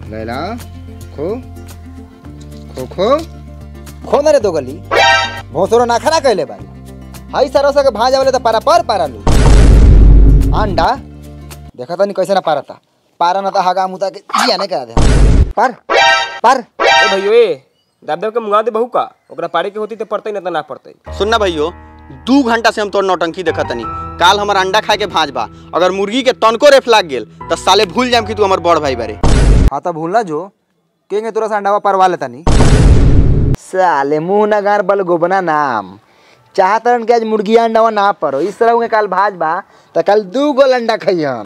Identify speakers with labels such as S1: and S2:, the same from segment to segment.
S1: लैला खो खो खो
S2: खो ना रे दो गली भोसरो ना खरा कहले बारी हाई सरो के भाजा वाले तो पारा पर पारा लू अंडा देखा तो नहीं कैसे ना पारता पारा ना तो हगा मुता के जिया नहीं करा दे पर पर
S3: ए भैयो ए दाब दाब के मुंगा दे बहू का ओकरा पारे के होती तो पड़ते ना तो ना पड़ते
S4: सुनना भैयो दू घंटा से हम तोर नौटंकी देखत तनी काल हमर अंडा खाए के भांज बा अगर मुर्गी के तनको रेफ लाग गेल त साले भूल जाम कि तू हमर बड़ भाई बारे
S2: हाँ तो भूलना जो केंगे तुरा से अंडावा परवा लेता नहीं साले मुंह ना गार बल गोबना नाम चाहतरन के आज मुर्गिया अंडावा ना परो इस तरह के काल भाज बा तो कल दू गो अंडा खइयम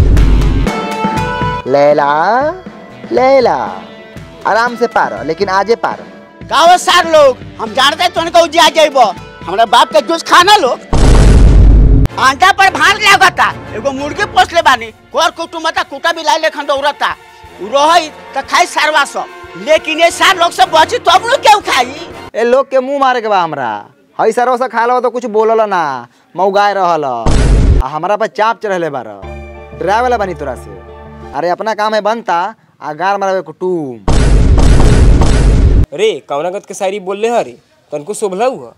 S2: लैला लैला आराम से पारो लेकिन आजे पारो
S5: गाँव सार लोग हम जानते हैं तुमको उजिया जाइबो हमरा बाप के जूस खाना लो आंटा पर भार लागता एगो मुर्गी पोस ले बानी कोर कुटुमता कुटा बिलाई लेखन दौड़ता उ रहई त खाई सारवा सब लेकिन ये सार लोग सब बची तब लोग क्यों खाई
S2: ए लोग के मुंह मारे के बा हमरा हई सरो से खा लो तो कुछ बोलल ना मौगाए रहल आ हमरा पर चाप चढ़ले बार डरावे वाला बनी तोरा से अरे अपना काम है बनता आ गार मारवे कुटुम
S3: रे कवनागत के शायरी बोल ले हरी तनको शोभला हुआ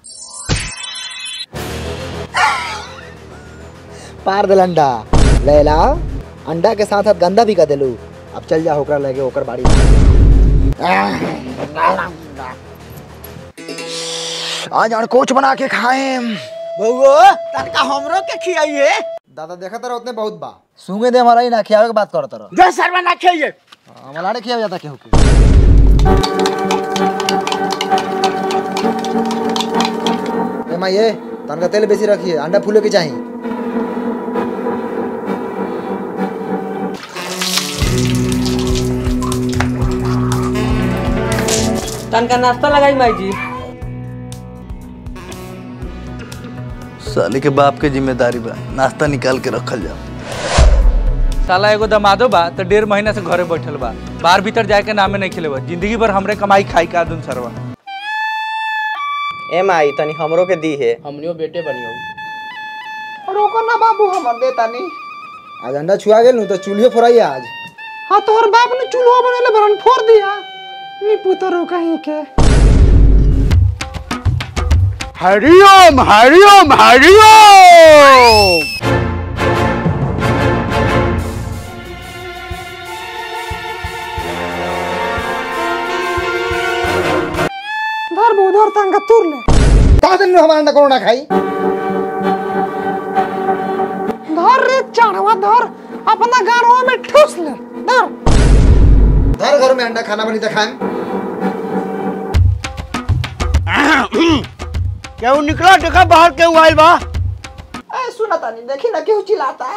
S2: पार दिल अंडा लैला अंडा के साथ साथ गंदा भी कर देलू अब चल जा होकर लगे होकर बाड़ी आज अड़कोच बना के खाए
S5: बउओ तनका हमरो के खियाइए
S2: दादा देखा तारा उतने बहुत बा सूंगे दे हमारा ही ना खियावे के बात कर तारा
S5: जो सरवा ना खियाइए
S2: हमारा ने खियावे जाता केहू के ए माँ ये तनका तेल बेसी रखिए अंडा फूले के चाहिए
S6: तनका नाश्ता लगाई माई जी
S7: साले के बाप के जिम्मेदारी बा नाश्ता निकाल के रखल जा
S8: साला एगो दमादो बा तो डेढ़ महीना से घरे बैठल बा बाहर भीतर जाए के नामे नहीं खेले जिंदगी भर हमरे कमाई खाई का दुन सरवा
S4: ए माई तनी हमरो के दी है
S6: हमनियो बेटे बनियो
S2: रोको ना बाबू हमर दे तानी आज अंडा छुआ गेल नु तो चूल्हे फोड़ाई आज
S5: हाँ तोहर बाप ने चूल्हा बनेले बरन फोड़ दिया नी पुतरो कहीं के हरिओम हरिओम हरिओम धर उधर तंगा तुर ले
S2: ता दिन हमारा अंडा कोनो ना खाई
S5: धर रे चाणवा धर अपना गारवा में ठूस ले धर
S2: धर घर में अंडा खाना बनी तो खाएं
S5: केहू निकला देखा बाहर केहू आइल बा
S2: ए सुना तानी देखी ना क्यों चिल्लाता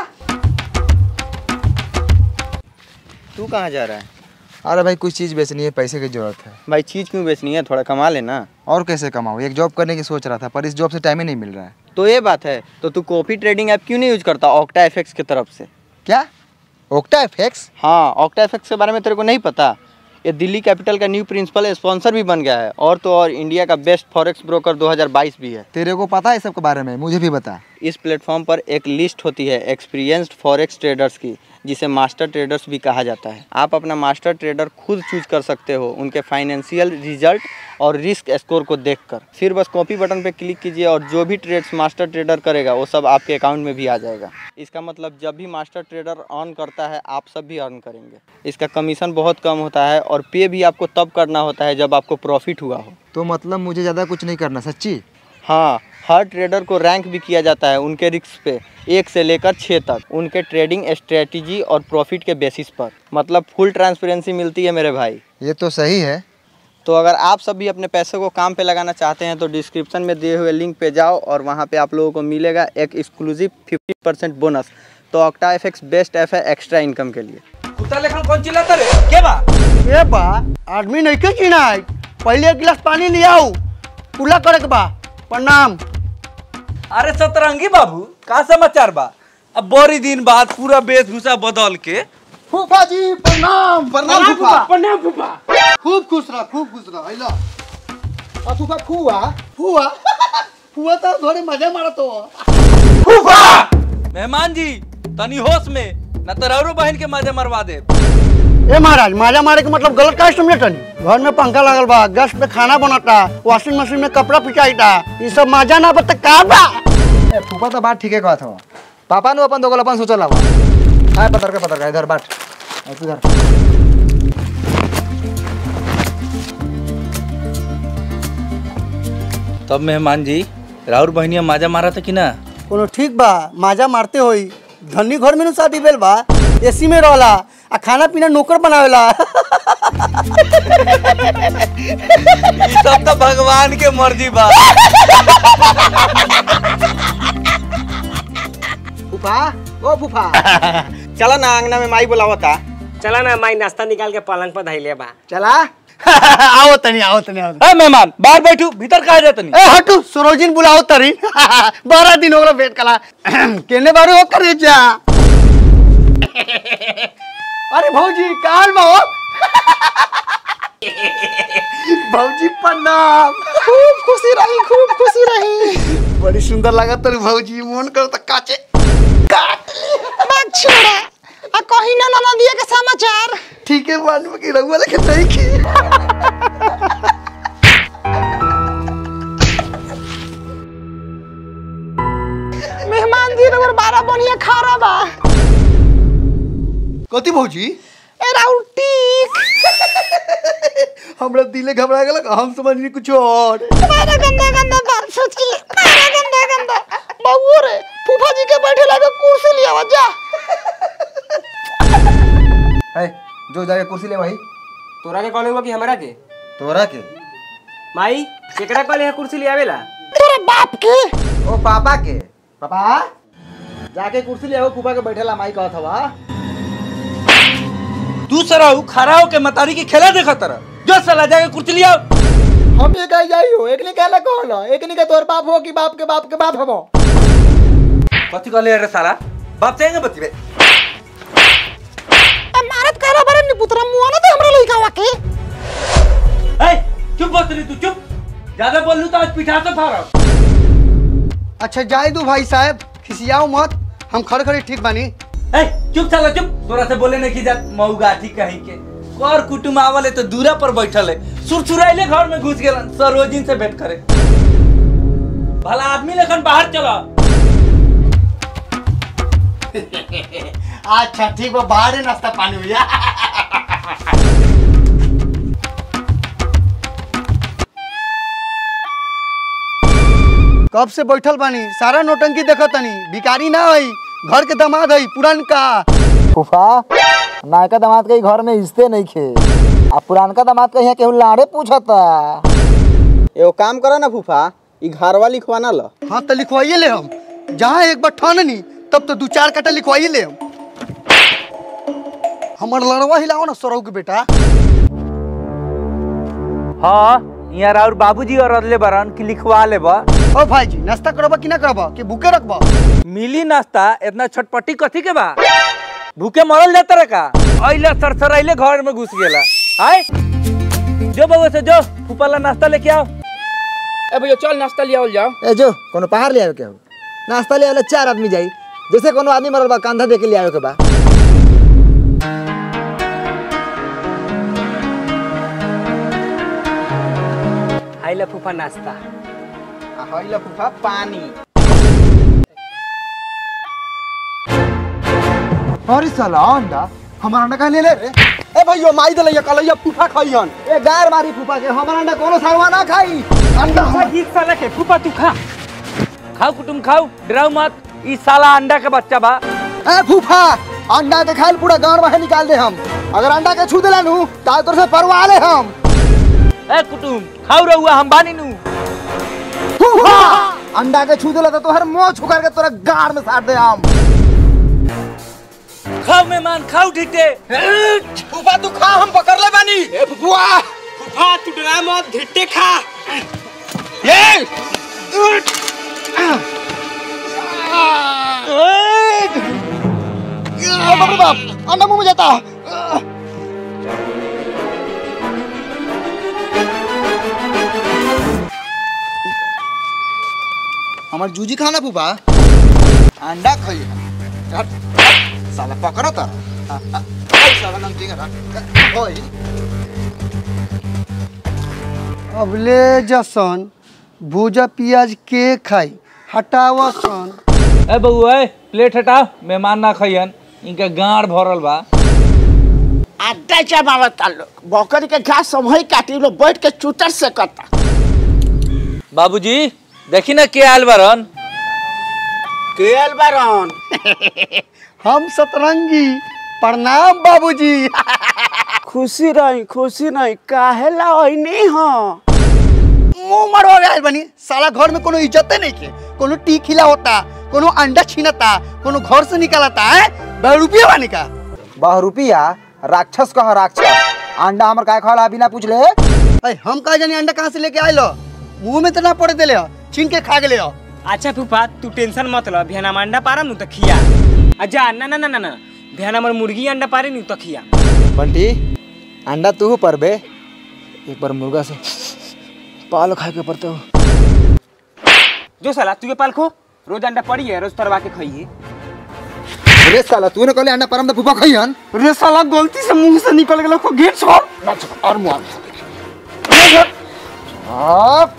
S4: तू कहाँ जा रहा है
S2: अरे भाई कुछ चीज बेचनी है पैसे की जरूरत है
S4: भाई चीज क्यों बेचनी है थोड़ा कमा लेना
S2: और कैसे कमाऊँ एक जॉब करने की सोच रहा था पर इस जॉब से टाइम ही नहीं मिल रहा है
S4: तो ये बात है तो तू कॉफी ट्रेडिंग ऐप क्यों नहीं यूज करता ऑक्टा एफएक्स की तरफ से
S2: क्या ओक्टा एफएक्स
S4: हाँ ऑक्टा एफएक्स के बारे में तेरे को नहीं पता ये दिल्ली कैपिटल का न्यू प्रिंसिपल स्पॉन्सर भी बन गया है और तो और इंडिया का बेस्ट फॉरेक्स ब्रोकर 2022 भी है
S2: तेरे को पता है सब के बारे में मुझे भी बता
S4: इस प्लेटफॉर्म पर एक लिस्ट होती है एक्सपीरियंस्ड फॉरेक्स ट्रेडर्स की जिसे मास्टर ट्रेडर्स भी कहा जाता है आप अपना मास्टर ट्रेडर खुद चूज कर सकते हो उनके फाइनेंशियल रिजल्ट और रिस्क स्कोर को देखकर फिर बस कॉपी बटन पे क्लिक कीजिए और जो भी ट्रेड्स मास्टर ट्रेडर करेगा वो सब आपके अकाउंट में भी आ जाएगा इसका मतलब जब भी मास्टर ट्रेडर अर्न करता है आप सब भी अर्न करेंगे इसका कमीशन बहुत कम होता है और पे भी आपको तब करना होता है जब आपको प्रॉफिट हुआ हो
S2: तो मतलब मुझे ज़्यादा कुछ नहीं करना सच्ची
S4: हाँ हर ट्रेडर को रैंक भी किया जाता है उनके रिस्क पे एक से लेकर छः तक उनके ट्रेडिंग स्ट्रेटजी और प्रॉफिट के बेसिस पर मतलब फुल ट्रांसपेरेंसी मिलती है मेरे भाई
S2: ये तो सही है
S4: तो अगर आप सब भी अपने पैसे को काम पे लगाना चाहते हैं तो डिस्क्रिप्शन में दिए हुए लिंक पे जाओ और वहाँ पे आप लोगों को मिलेगा एक एक्सक्लूसिव 50 परसेंट बोनस तो ऑक्टा एफ बेस्ट ऐप है एक्स्ट्रा इनकम के लिए
S8: कुत्ता लेखन कौन चिल्लाता रे के बा
S5: ए बा आदमी नहीं के चिनाई पहले एक गिलास पानी ले आओ कुला करे के बा प्रणाम
S8: अरे सतरंगी बाबू का समाचार बा अब बड़ी दिन बाद पूरा वेशभूषा बदल के
S5: फूफा जी प्रणाम प्रणाम फूफा प्रणाम फूफा खूब खुश रह खूब खुश रह आइला
S2: और फूफा फूआ
S5: फुआ फुआ तो थोड़ी मजे मारत हो
S8: मेहमान जी तनी होश में न तो रौरो बहन के मजे मरवा दे
S5: ए महाराज माजा मारे के मतलब गलत का समझे तनी घर में पंखा लागल बा गैस पे खाना बनता वॉशिंग मशीन में कपड़ा पिचाईता ये सब माजा ना बता का बा
S2: ए फूफा तो बात ठीके कहत हो पापा नु अपन दोगल अपन सोचल हवा हाय पतर के पतर का इधर बाट ऐ तू इधर
S8: तब मेहमान जी राउर बहनिया माजा मारा था कि ना
S5: कोनो ठीक बा माजा मारते होई धनी घर में नु शादी भेल बा एसी में रहला आ खाना पीना नौकर बनावेला
S8: ई सब तो भगवान के मर्जी बा
S2: फूफा ओ फूफा
S4: चला ना अंगना में माई बुलावता
S3: चला ना माई नाश्ता निकाल के पलंग पर धैले बा
S2: चला
S5: आओ तनी आओ तनी आओ
S8: ए मेहमान बाहर बैठू भीतर कहा जात नहीं
S5: ए हटू सरोजिन बुलाओ तरी बारह दिन हो गया वेट कला केने बारे हो करे जा अरे भौजी काल में हो भौजी प्रणाम खूब खुशी रही खूब खुशी रही बड़ी सुंदर लगा तरी भौजी मन कर त काचे काट बात छोड़ा आ कहीं ना ना दिए के समाचार ठीक है मान में की रहुआ लेके नहीं की मेहमान जी रबर बारह बनिया खा रहा बा कथी भौजी ए राउल टीक हमरा दिले घबरा गेलक हम समझनी कुछ और तुम्हारा गंदा गंदा बात सोच के तुम्हारा गंदा गंदा बहू रे फूफा जी के बैठे लगे कुर्सी लिया जा
S2: ए जो जाके कुर्सी ले भाई
S3: तोरा के कहले हुआ कि हमरा के
S2: तोरा के
S3: माई केकरा कहले है कुर्सी ले आवेला
S5: तेरे बाप के
S2: ओ पापा के पापा जाके कुर्सी ले आओ फूफा के बैठेला माई कहत हवा
S8: तू सराऊ खड़ा होके मतारी की खेला देखा तरह जो सला जाके कुर्सी लिया
S2: हम ये कह जाई हो एकनी कहला कहला एकनी के तोर बाप हो कि बाप के बाप के बाप हबो
S8: कथी कहले रे साला बाप चाहेंगे बतिबे
S5: मारत करा बारे निपुतरा मुआ ना दे हमरा लइका वा के
S8: ए चुप बस रही तू चुप ज्यादा बोल लू तो आज पिठा से फाड़ा
S5: अच्छा जाए दू भाई साहब खिसियाओ मत हम खड़े खड़े ठीक बानी
S8: ए चुप साला चुप तोरा से बोले नहीं की जात मऊगाठी कहीं के कर कुटुम आवले तो दूरा पर बैठल है सुरसुराइले घर में घुस गेलन सरोजिन से भेंट करे भला आदमी लेखन बाहर चला
S5: अच्छा ठीक बा बाहर नाश्ता पानी हुआ कब से बैठल बानी सारा नोटंकी देखत तनी भिकारी ना हई घर के दामाद हई पुरानका
S2: फूफा नायका दामाद के घर में हिस्से नहीं खे आ पुरानका दामाद के यहाँ केहू लाड़े पूछता
S4: एगो काम करो ना फूफा ई घरवा लिखवाना ल
S5: हाँ तो लिखवाइए ले हम जहाँ एक बार ठाननी तब तो दू चार कटा लिखवाइए ले हम हमर लड़वा हिलाओ ना सौरव के बेटा
S8: हाँ यहाँ और बाबूजी और अदले बरन की लिखवा लेबा
S5: ओ भाई जी नाश्ता करबा कि ना करबा कि भूखे रखबा
S8: मिली नाश्ता इतना छटपटी कथी के बा भूखे मरल जाता रे का अइले सरसराइले घर में घुस गेला आय जो बउआ से जो फूफाला नाश्ता लेके आओ
S6: ए भैया चल नाश्ता ले आओ जाओ
S2: ए जो कोनो पहाड़ ले आवे केहू नाश्ता ले आवे चार आदमी जाई जैसे कोनो आदमी मरल बा कंधा दे के ले आवे के बा
S3: हाइला फूफा नाश्ता
S4: हइला फूफा पानी
S2: अरे साला अंडा हमारा अंडा कहाँ ले ले रे
S5: ए भैया माई दलैया कलैया फूफा खइहन
S2: ए गार मारी फूफा के हमारा अंडा कोनो सारवा ना खाई अंडा
S3: गीत साला के फूफा तू खा
S8: खाओ कुटुम खाओ डराओ मत ई साला अंडा के बच्चा बा
S2: ए फूफा अंडा के खाइल पूरा गांड बाहर निकाल दे हम अगर अंडा के छू देला नु ताल तोर से परवा ले हम
S8: ए कुटुम खाओ रहुआ हम बानी नु
S2: फूफा अंडा के छू देला तो तोहर मुंह छुकर के तोरा गाड़ में साट दे हम
S8: खाओ मेहमान खाओ ठीटे
S5: फूफा तू खा हम पकड़ ले बानी
S3: ए फूफा फूफा तू डरा मत घिट्टे खा
S5: बाप रे बाप अंडा मुंह में जाता
S2: हमार जूजी खाना फूफा अंडा खाई साला पकड़ो ता
S1: अबले जसन भूजा पियाज के खाई हटावा सन
S8: ए बउआ ए प्लेट हटा मेहमान ना खइयन इनका गाड़ भरल बा
S5: अड्डा जमावता लोग बकरी के घास सब वही काटी लोग बैठ के चूतर से कता
S8: बाबूजी देखी ना के आयल बारन
S5: केल बारन
S1: हम सतरंगी प्रणाम बाबूजी
S5: खुशी रही खुशी नहीं काहे ला नहीं हो
S1: मुंह मरवा गए बनी साला घर में कोनो इज्जते नहीं के कोनो टी खिला होता कोनो अंडा छीनता कोनो घर से निकालता है रुपया वानी का
S2: बह रुपिया राक्षस कह राक्षस अंडा हमर काय खाला बिना पूछ ले
S1: अरे हम कहा जानी अंडा कहाँ से लेके आए लो मुंह में तो ना पड़े देले हो छीन के खा गेले हो
S3: अच्छा फूफा तू टेंशन मत लो भेना में अंडा पारम नु त खिया अच्छा ना ना ना ना ना भेना में मुर्गी अंडा पारे नु त खिया
S2: बंटी अंडा तू पर बे एक बार मुर्गा से पाल खा के पड़ते हो
S3: जो साला तू के पाल खो रोज अंडा पड़ी है रोज तरवा के खाइए
S2: रे साला तूने कहले अंडा परम फूफा खइहन
S1: रे साला गलती से मुंह से निकल गेलो को गेट छोड़
S2: और मुआ आप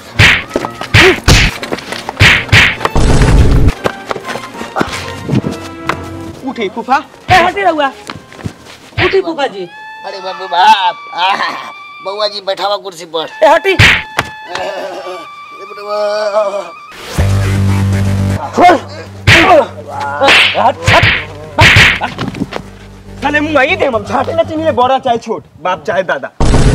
S3: उठे फूफा ए हटे रहुआ उठी फूफा जी
S5: अरे बाबू बाप बउआ जी बैठावा कुर्सी पर
S3: ए हटी साले मुंह आई दे हम झाटे ना चिनी बड़ा चाहे छोट बाप चाहे दादा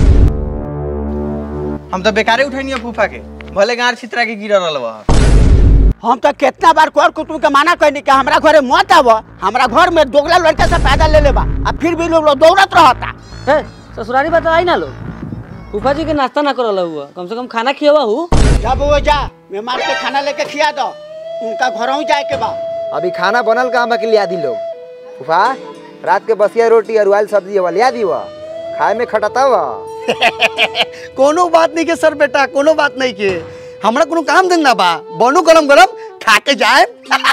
S4: हम तो बेकारे उठैनी फूफा के भले गाड़ छितरा के गिर रहल बा
S5: हम तो कितना बार कर कुटुम के माना कहनी कि हमरा घरे मत आव हमरा घर में दोगला लड़का से पैदा ले लेबा आ फिर भी लोग दौड़त रहता
S9: ससुरारी बात आई ना लोग फूफा जी के नाश्ता ना करल हुआ कम से कम खाना खियावा हूँ
S5: जा बउआ जा मेहमान के खाना लेके खिया दो उनका घरों जाए के बा
S2: अभी खाना बनल का हम के लिया दी लोग फूफा रात के बसिया रोटी और उबाइल सब्जी वाला लिया दी वा खाए में खटता वा
S1: कोनो बात नहीं के सर बेटा कोनो बात नहीं के हमरा कोनो काम धंधा बा बनो गरम गरम खा के जाए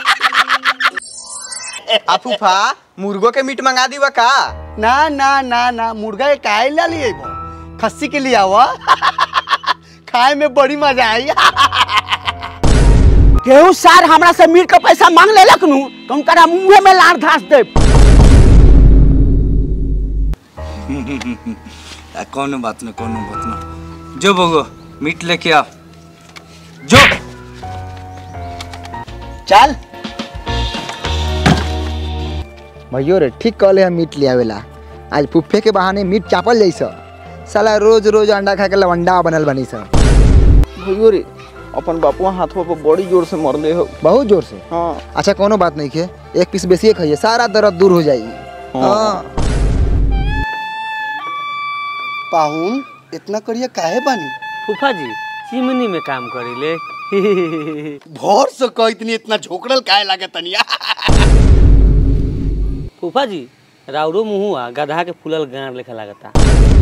S4: आ फूफा मुर्गो के मीट मंगा दीवा का
S1: ना ना ना ना मुर्गा के काहे ला लिए खस्सी के लिए आवा खाए में बड़ी मजा आई
S5: केहू सार हमरा से मीट का पैसा मांग लेलक नु तो उनका मुंह में लार धास दे
S8: आ, कोनो बात नहीं कोनो बात नहीं जो बगो मीट लेके आ जो
S1: चल
S2: भैयो रे ठीक कहले हम मीट लियावेला आज फुफ्फे के बहाने मीट चापल जैसा साला रोज रोज अंडा खा के लवंडा बनल बनी सा
S4: भैयो रे अपन बापुआ हाथों पर बड़ी जोर से मरले हो
S2: बहुत जोर से
S4: हाँ
S2: अच्छा कोनो बात नहीं के एक पीस बेसिए खाइए सारा दर्द दूर हो जाएगी हाँ
S1: पाहुन इतना करिए काहे बानी
S9: फूफा जी चिमनी में काम करी ले
S1: भोर से कह इतनी इतना झोकड़ल काहे लागे तनिया
S9: फूफा जी राउरो मुहुआ गधा के फूलल गाड़ लेखा लागता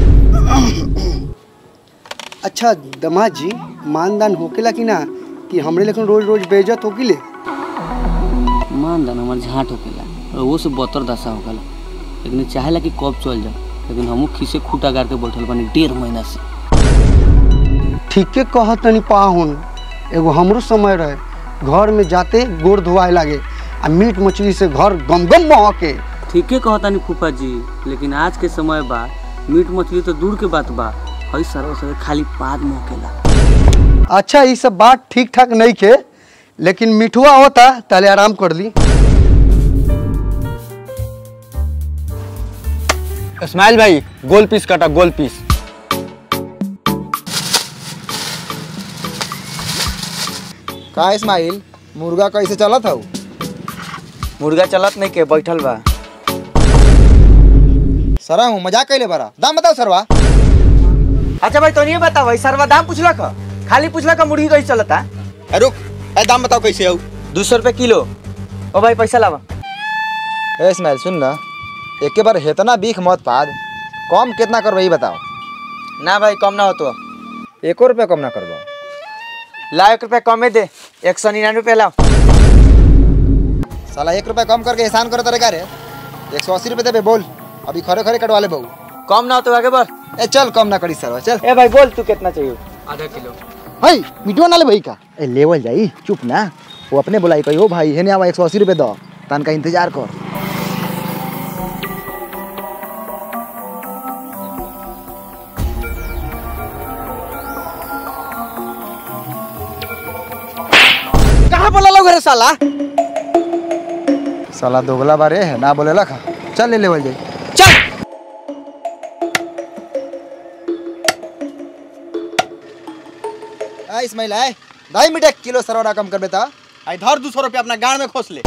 S1: अच्छा दमाद जी मानदान होकेला कि ना कि हमरे लेकिन रोज रोज बेइज्जत होकिले
S9: मान दान हमार झाट होकेला और वो से बतर दशा होकेला लेकिन चाहेला कि कब चल जाओ लेकिन हमू खीसे खूटा गाड़ के बैठल बानी डेढ़ महीना से
S1: ठीके कह तनी पाहुन एगो हमरो समय रहे घर में जाते गोड़ धोआए लागे आ मीट मछली से घर गमगम महके
S9: ठीके कहतानी फूफा जी लेकिन आज के समय बा मीट मछली तो दूर के बात बा हई सरव सर खाली पाद मोकेला
S1: अच्छा ये सब बात ठीक ठाक नहीं खे लेकिन मिठुआ होता ताले आराम कर ली
S4: इस्माइल भाई गोल पीस काटा गोल पीस
S2: का इस्माइल मुर्गा कैसे चलत हौ
S4: मुर्गा चलत नहीं के बैठल बा
S2: सरा हूँ मजाक कैले बरा दाम बताओ सरवा
S4: अच्छा भाई तो नहीं बताओ सरवा दाम पूछला का खाली पूछला का मुर्गी कैसे चलता
S2: ए, रुक ए दाम बताओ कैसे हौ
S4: दो सौ रुपये किलो ओ भाई पैसा लावा
S2: ए इस्माइल सुन ना एक बार हेतना बीख मत पाद कम कितना करबो ई बताओ
S4: ना भाई कम ना हो तो
S2: एको रुपया कम ना करबो
S4: ला एक रुपया कमे दे एक सौ निन्यानवे रुपया लाओ
S2: साला एक रुपया कम करके एहसान करो तरीका रे एक सौ अस्सी रुपये देबे बोल अभी खरे खरे कटवा ले बहू
S4: कम ना हो तो आगे बढ़
S2: ए चल कम ना करी सर चल
S3: ए भाई बोल तू कितना चाहिए
S6: आधा किलो
S2: भाई मिटवा ना ले भाई का ए लेवल जाई चुप ना वो अपने बुलाई कही हो भाई हेने आवा एक सौ अस्सी रुपये दो तन का इंतजार कर
S3: कहाँ बोला लोग रे साला
S2: साला दोगला बारे है ना बोले खा चल ले लेवल जाई
S3: चल
S2: आ इस्माइल आए ढाई मिनट एक किलो सरवरा कम कर बेटा
S4: आई धर दो सौ रुपया अपना गाड़ में खोस ले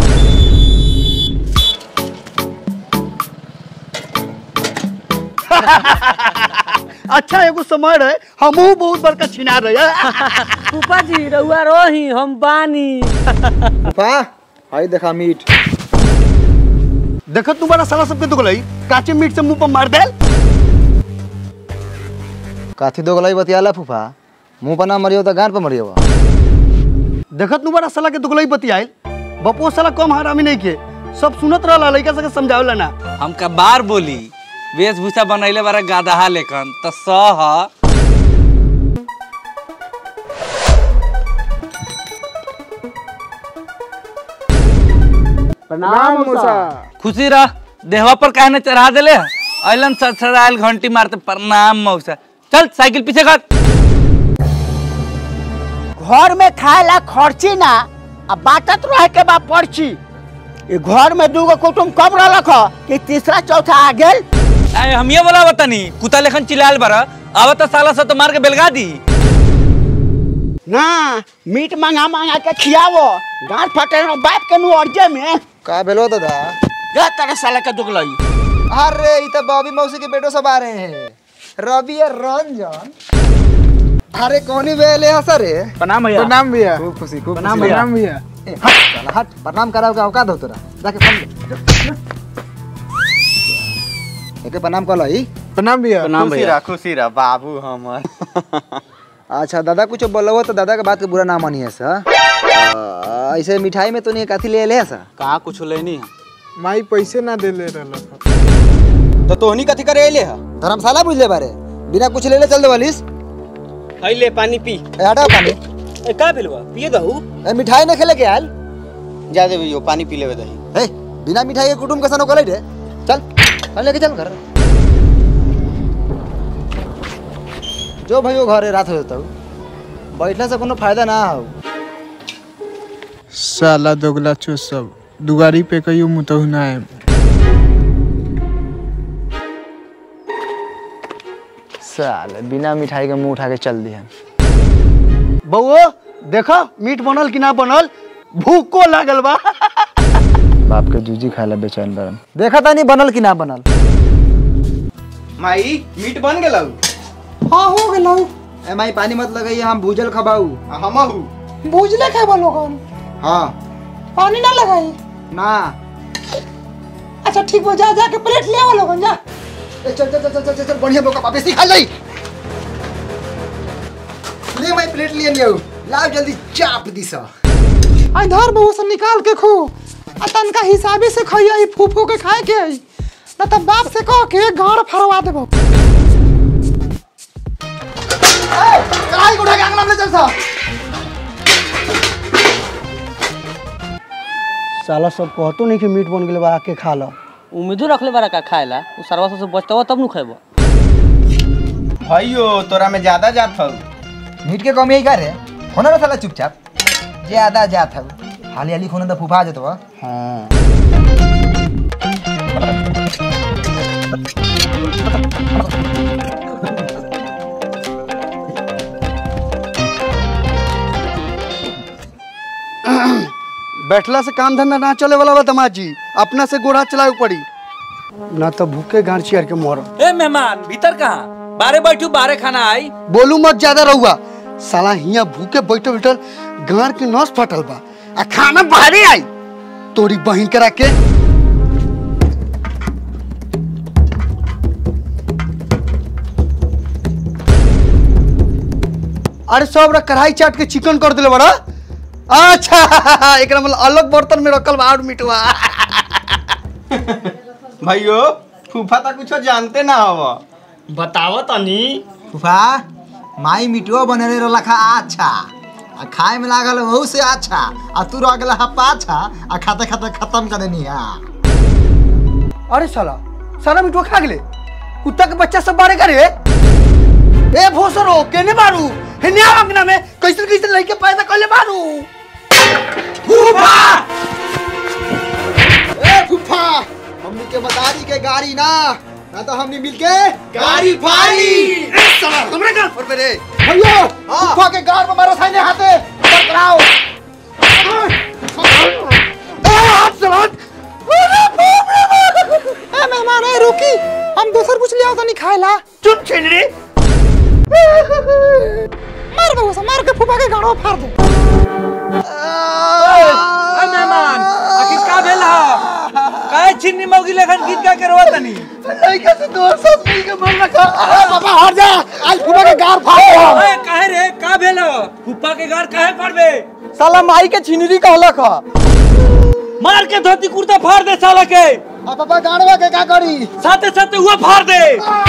S1: अच्छा एगो समय रहे हमहू बहुत बड़का छिना रहे
S9: फूफा जी रउआ रही हम बानी
S2: पा हाय देखा मीट
S1: देखत तुम्हारा साला सबके दुगलई काचे मीट से मुंह पर मार देल
S2: काथी दोगलाई बतियाला फूफा मुंह पर ना मरियो तो गांड पर मरियो
S1: देखत तुम्हारा साला के दुगलई बतियाइल बपो साला कम हरामी नहीं के सब सुनत रहला लइका सके समझावला ना
S8: हमका बार बोली वेशभूषा बनैले बारा गादहा लेखन त सह
S3: प्रणाम मौसा
S8: खुशी रह देहवा पर काहे न चढ़ा देले अलन सड़सड़ायल घंटी मारते प्रणाम मौसा चल साइकिल पीछे कर
S5: घर में खाए ला खर्ची ना आ बाटत रहे के बा पर्ची ये घर में दूगो कुटुम कब रहलक ह कि तीसरा चौथा आ गेल
S8: आए हम ये बोला बतानी कुत्ता लेखन चिल्लायल बारा अब तो साला सा तो मार के बेलगा दी
S5: ना मीट मंगा मंगा के खियावो गांठ फटे न बाप के नु अर्जे में
S2: का भेलो दादा
S5: जा तेरे साले के दुगलई
S2: अरे ई तो बॉबी मौसी के बेटो सब आ रहे हैं रवि और रंजन अरे कौनी बेले हंसा रे
S3: प्रणाम भैया
S6: प्रणाम भैया
S2: खूब खुशी खूब
S3: प्रणाम
S2: खुशी।
S3: भैया।
S6: प्रणाम भैया
S2: ए, हट साला, हट प्रणाम कराओ का औकात हो तोरा जाके फल ले एके प्रणाम कर लाई
S6: प्रणाम भैया
S4: खुशी रह खुशी रह बाबू हमर
S2: अच्छा दादा कुछ बोलो तो दादा के बात के बुरा ना मानिए सा आ, ऐसे मिठाई में तो नहीं काथी ले ले सा
S4: कहाँ कुछ लेनी है
S6: माई पैसे ना दे ले रहल
S4: तो तोहनी कथी करे अइले है
S2: धर्मशाला बुझ ले बारे बिना कुछ ले ले चल दे वालिस
S3: हई ले पानी पी
S2: ए हटा पानी
S3: ए का बिलवा पिए दहू
S2: ए मिठाई न खेले के आयल
S4: जा दे भैया पानी पी लेवे दही
S2: ए बिना मिठाई के कुटुम कैसा नोकले रे चल चल लेके चल घर जो भाइयों घरे रात हो जाता बैठला से कोनो फायदा ना हो
S6: साला दोगला चो सब दुगारी पे कहियो मुतहु ना आएम
S2: साले बिना मिठाई के मुंह उठा के चल दिया
S1: बउओ देखो मीट बनल कि ना बनल भूको लागल बा
S2: बाप के जूजी खाए ला बेचैन बरन देखा तानी बनल कि ना बनल
S4: माई मीट बन गेलौ
S2: हाँ हो गेलौ ए माई पानी मत लगाइए हम भूजल खबाऊ
S4: हमहू
S2: भूजले खाबो लोगन हाँ
S10: पानी ना लगाई
S2: ना
S10: अच्छा ठीक हो जा जाके प्लेट ले आओ लोगन जा
S2: ए, चल चल चल चल चल चल बढ़िया बोका वापस ही खा जाई ले माई प्लेट लिए लियो लाओ जल्दी चाप दिसा
S10: आ धर बहु से निकाल के खो आ तनका हिसाबे से खइया ई फूफू के खाए के आई ना तब बाप से कह के गाड़ फरवा देबो
S2: कढ़ाई को उठा के अंगना में ले चल सा
S1: साला सब कहतो नहीं कि मीट बन गेल बा आके खा लो
S9: उम्मीदो रखले बारा का खाए ला उ सरवा से बचतवा तब नु खेबो
S4: भाइयो तोरा में ज्यादा जात हौ
S2: मीट के कमी का रे होना ना साला चुपचाप ज्यादा जात हौ हाली हाली खोने तो फुफा जतवा हाँ
S1: बैठला से काम धंधा ना चले वाला बा दमाद जी अपना से गोड़ा चलाए पड़ी ना तो भूखे गांड चियर के मरो
S8: ए मेहमान भीतर कहाँ बारे बैठू बारे खाना आई
S1: बोलू मत ज्यादा रहुआ साला हिया भूखे बैठल बैठल गांड के नस फटल बा आ खाना बाहरे आई तोरी बहिन करा के अरे सब रा कढ़ाई चाट के चिकन कर दिले बड़ा अच्छा एकरा मतलब अलग बर्तन में रखल बा और मिटवा
S4: भाइयो फूफा तो कुछ जानते ना हो
S3: बताओ तनी
S2: फूफा माई मिटुआ बनले रहला खा अच्छा आ खाए में लागल बहुत से अच्छा आ तू रह गेला हा पाछा आ खाते खाते खत्म कर देनी हा
S1: अरे साला साला मिठुआ खा गेले कुत्ता के बच्चा सब बारे करे ए भोसरो केने मारू हे न्या अंगना में कैसे कैसे लइके पैदा करले मारू फूफा
S2: ए फूफा हमनी के मदारी के गाड़ी ना ना तो हमनी मिलके गाड़ी फाड़ी
S1: ए साला हमरा गाल पर रे
S2: भैया फूफा के गाड़ में मारो साइने हाथे पकड़ाओ
S1: ए हाथ साला अरे बाप रे बाप
S10: ए मेहमान ए रुकी हम दूसर कुछ ले आओ तो नहीं खाएला
S1: चुप छिनरी
S10: मार दो उसे मार के फूफा के गाड़ो फाड़ दे
S8: ए मेहमान आखिर का भेल हा काहे छिन्नी मौगी लेखन गीत गा के रोवा तनी
S1: लइका से दोस्त सब मिल के मर रखा
S2: अरे बाबा हट जा आज फूफा के गाड़ फाड़ दो
S8: ओए काहे रे का भेल हा फुप्पा के घर काहे पड़बे
S1: साला माई के छिनरी कहलक ह
S8: मार के धोती कुर्ता फाड़ दे साला के
S2: आ पापा गाड़वा के का करी
S8: साथे साथे हुआ फाड़ दे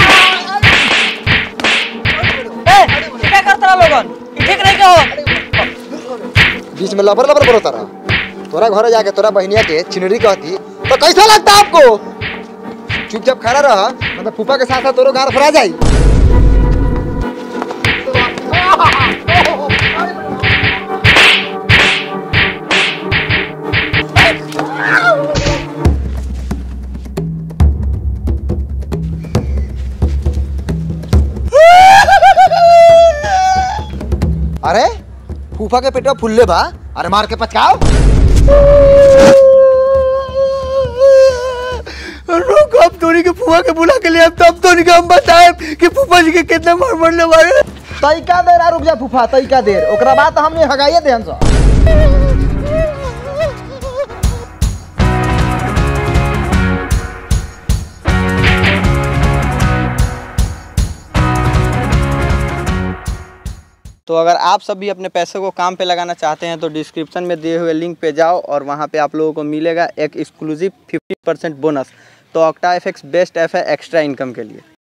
S9: क्या करता लोगन ठीक नहीं कहो
S2: बीच में लबर लबर करो तारा तोरा घर जाके तोरा बहनिया के चिनरी कहती तो कैसा लगता आपको चुपचाप खड़ा रह मतलब फूफा के साथ साथ तोरो गार फरा जाई अरे फूफा के पेटवा फुल्ले बा अरे मार के पचकाओ
S1: रुक अब तोरी के फुआ के बुला के लिए अब तब तोरी के हम बताए कि फूफा जी के कितना मार मरने वाले
S2: तैका देर आ रुक जा फूफा तैका देर ओकरा बाद हमने हगाइए देहन सा
S4: तो अगर आप सब भी अपने पैसे को काम पे लगाना चाहते हैं तो डिस्क्रिप्शन में दिए हुए लिंक पे जाओ और वहाँ पे आप लोगों को मिलेगा एक एक्सक्लूसिव 50% बोनस तो ऑक्टा एफ बेस्ट ऐप है एक्स्ट्रा इनकम के लिए